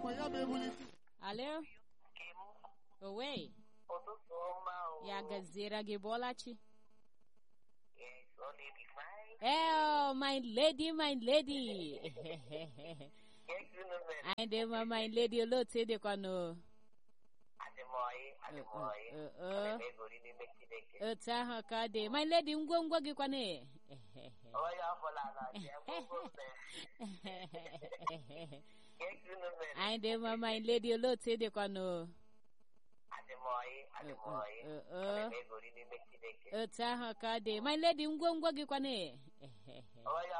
ya bụ ebulisi Alo? Owe, ụtụtụ ọma o. ya gaziere gị Bọlachi. Yes, ọ na-ebi fine. Oh, my lady, my lady. Yes, unu mere. Anyị dị mma, my lady, olee otu ị dịkwanụ? Adị m ọyị, adị m ọyị. Uh, uh, uh. Ana m egori n'ime Chineke. Otu ahụ ka ọ dị. My lady, ngwongwo gị kwanụ? Onye ọbụla na-achị akwụkwọ mbe. Yes, unu mere. Anyị dị mma, my lady, olee otu ị dịkwanụ? Adị m ọyị, adị m ọyị. Uh, uh, uh. Ana m egori n'ime Chineke. Otu ahụ ka ọ dị. My lady, ngwongwo gị kwanụ? Onye